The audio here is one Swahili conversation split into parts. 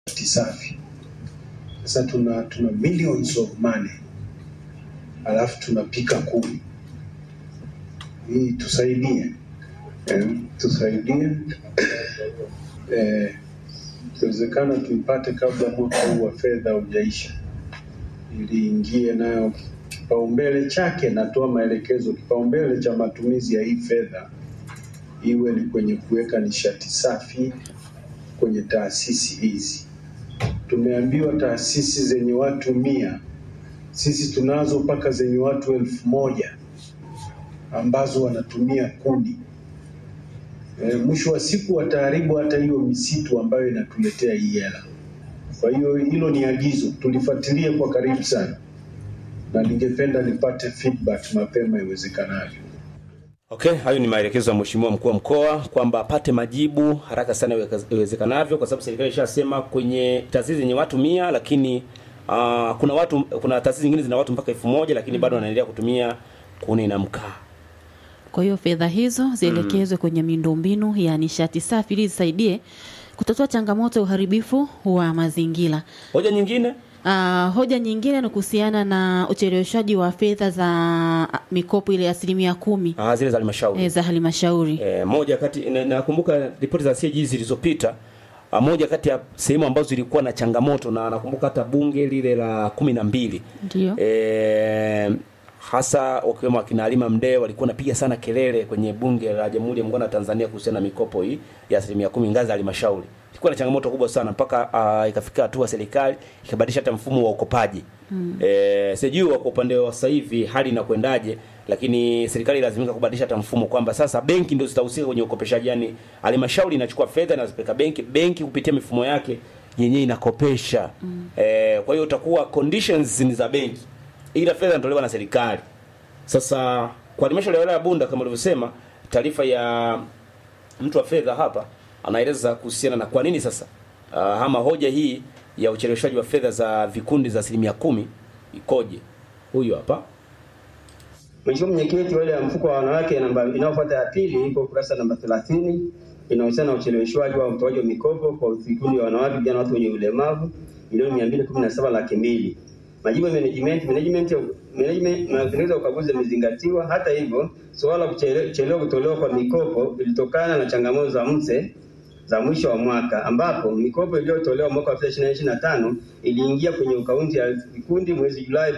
safi. Sasa tuna tuna millions of money alafu tunapika kumi. Hii tusaidie, eh, tusaidie eh, ikiwezekana tuipate kabla mwaka huu wa fedha hujaisha, ili ingie nayo kipaumbele chake. Natoa maelekezo, kipaumbele cha matumizi ya hii fedha iwe ni kwenye kuweka nishati safi kwenye taasisi hizi. Tumeambiwa taasisi zenye watu mia, sisi tunazo mpaka zenye watu elfu moja ambazo wanatumia kuni. E, mwisho wa siku wataharibu hata hiyo misitu ambayo inatuletea hii hela. Kwa hiyo hilo ni agizo, tulifuatilie kwa karibu sana, na ningependa nipate feedback mapema iwezekanavyo. Okay, hayo ni maelekezo ya Mheshimiwa mkuu wa mkoa kwamba apate majibu haraka sana iweka- iwezekanavyo, kwa sababu serikali ishasema kwenye taasisi zenye watu mia, lakini uh, kuna watu kuna taasisi zingine zina watu mpaka elfu moja lakini bado wanaendelea kutumia kuni na mkaa. Kwa hiyo fedha hizo zielekezwe kwenye miundombinu ya nishati safi ili zisaidie kutatua changamoto ya uharibifu wa mazingira. Hoja nyingine Uh, hoja nyingine ni kuhusiana na ucheleweshaji wa fedha za ah, mikopo ile ya asilimia kumi ah, zile za halmashauri eh, za halmashauri. E, moja kati na- nakumbuka ripoti za CAG zilizopita ah, moja kati ya sehemu ambazo zilikuwa na changamoto na nakumbuka hata bunge lile la kumi na mbili Ndio. e, hasa wakiwemo akina Halima Mdee walikuwa napiga sana kelele kwenye bunge la Jamhuri ya Muungano wa Tanzania kuhusiana na mikopo hii ya asilimia kumi ngazi ya halmashauri. Ilikuwa na changamoto kubwa sana mpaka uh, ikafika hatua serikali ikabadilisha hata mfumo wa ukopaji. Mm. E, sijui kwa upande wa sasa hivi hali inakwendaje, lakini serikali ilazimika kubadilisha hata mfumo kwamba sasa benki ndio zitahusika kwenye ukopeshaji, yani halmashauri inachukua fedha na zipeleka benki, benki kupitia mifumo yake yenyewe inakopesha. Mm. E, kwa hiyo utakuwa conditions ni za benki ila fedha inatolewa na serikali. Sasa kwa halmashauri ya wilaya ya Bunda kama ulivyosema, taarifa ya mtu wa fedha hapa anaeleza kuhusiana na kwa nini sasa uh, ama hoja hii ya ucheleweshaji wa fedha za vikundi za asilimia kumi ikoje. Huyu hapa Mheshimiwa Mwenyekiti, wale ya mfuko wa wanawake namba inayofuata ya pili iko ukurasa namba 30 inahusiana na ucheleweshwaji wa utoaji wa mikopo kwa vikundi vya wanawake, vijana, watu wenye ulemavu milioni 217 laki mbili. Majibu ya management management management na mapendekezo ya ukaguzi yamezingatiwa. Hata hivyo, suala la kuchele- kuchelewa kutolewa kwa mikopo ilitokana na changamoto za mse za mwisho wa mwaka ambapo mikopo iliyotolewa mwaka wa 2025 iliingia kwenye akaunti ya vikundi mwezi Julai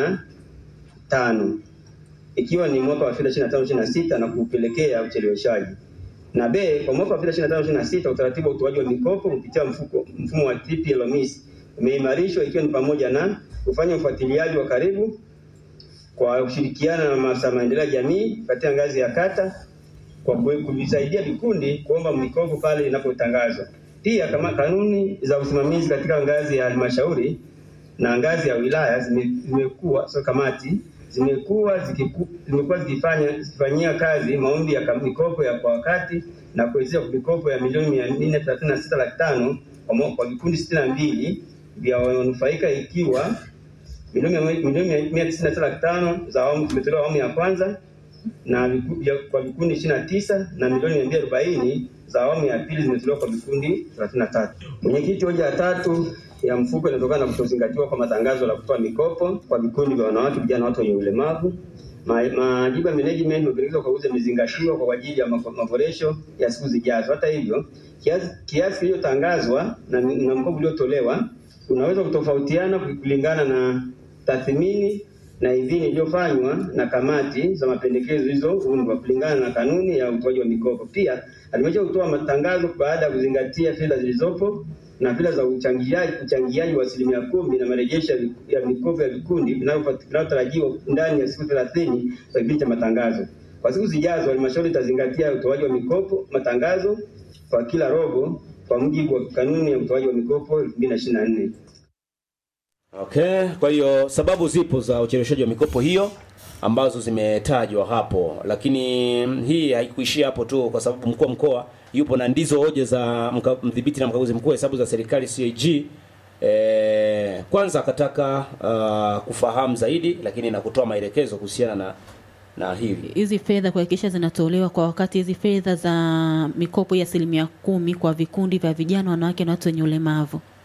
2025 ikiwa ni mwaka wa fedha 25 26 na kupelekea ucheleweshaji. Na B, kwa mwaka wa fedha 25 26 utaratibu wa utoaji wa mikopo kupitia mfuko mfumo wa TPLMIS umeimarishwa ikiwa ni pamoja na kufanya ufuatiliaji wa karibu kwa kushirikiana na maafisa maendeleo ya jamii katika ngazi ya kata kwa kue- kuvisaidia vikundi kuomba mikopo pale inapotangazwa. Pia kama kanuni za usimamizi katika ngazi ya halmashauri na ngazi ya wilaya zime- zimekuwa so kamati zimekuwa zikiku- zimekuwa zikifanya zikifanyia kazi maombi ya kam- mikopo ya kwa wakati na kuwezesha mikopo ya milioni mia nne thelathini na sita laki tano kwa mo- kwa vikundi sitini na mbili vya wanufaika ikiwa milioni mia- milioni mia tisini na sita laki tano za awamu zimetolewa awamu ya kwanza na viku- vya- kwa vikundi ishirini na tisa na milioni mia mbili arobaini za awamu ya pili zimetolewa kwa vikundi thelathini na tatu. Mwenyekiti, hoja ya tatu ya mfuko inatokana na kutozingatiwa kwa matangazo la kutoa mikopo kwa vikundi vya wanawake, vijana, watu wenye ulemavu. Ma- Majibu ya management mapendekezo kwa ukaguzi yamezingatiwa kwa ajili ya mako- maboresho ya siku zijazo. Hata hivyo, kiasi kiasi kilichotangazwa na, na mkopo uliotolewa unaweza kutofautiana kulingana na tathmini na idhini iliyofanywa na kamati za mapendekezo zilizoundwa kulingana na kanuni ya utoaji wa mikopo. Pia halmashauri hutoa matangazo baada ya kuzingatia fedha zilizopo na fedha za uchangiaji uchangiaji wa asilimia kumi na marejesho ya vi- ya mikopo ya vikundi vinavyo- vinavyotarajiwa ndani ya siku thelathini za kipindi cha matangazo. Kwa siku zijazo, halmashauri itazingatia utoaji wa mikopo matangazo kwa kila robo kwa mujibu wa kanuni ya utoaji wa mikopo 2024. Okay, kwa hiyo sababu zipo za ucheleweshaji wa mikopo hiyo ambazo zimetajwa hapo, lakini hii haikuishia hapo tu, kwa sababu mkuu wa mkoa yupo na ndizo hoja za mka- mdhibiti na mkaguzi mkuu wa hesabu za serikali CAG. E, kwanza akataka uh, kufahamu zaidi, lakini na kutoa maelekezo kuhusiana na na hili hizi fedha kuhakikisha zinatolewa kwa wakati. Hizi fedha za mikopo ya asilimia kumi kwa vikundi vya vijana, wanawake na watu wenye ulemavu